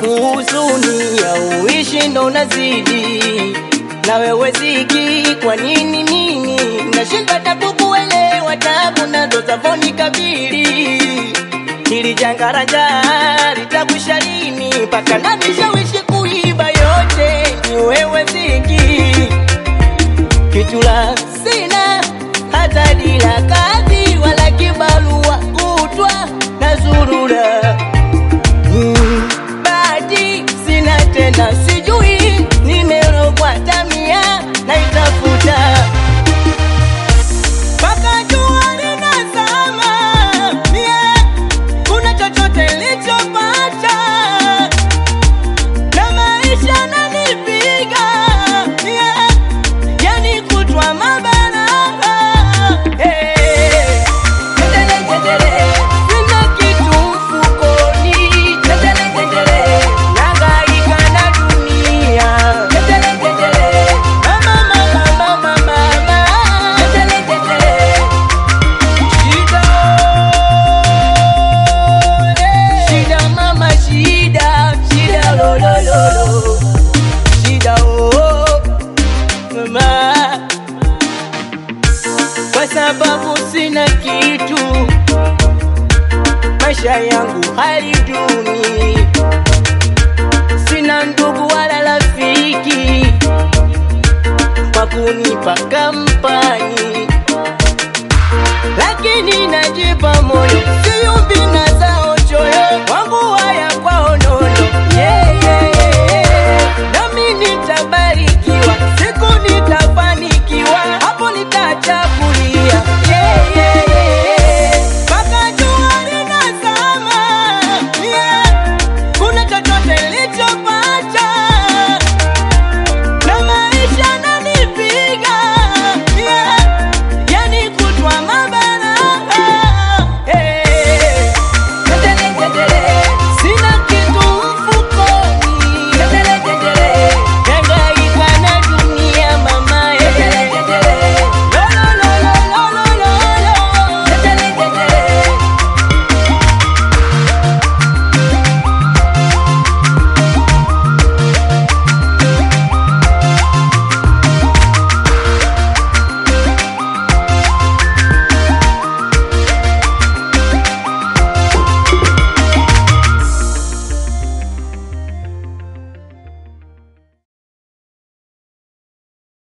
huzuni ya uishi ndo unazidi na wewe ziki, kwa nini nini nashinda tabu kuelewa tabu nazo zavoni kabili hili janga la njaa litakwisha lini? Mpaka nanishawishi kuiba yote ni wewe ziki kichula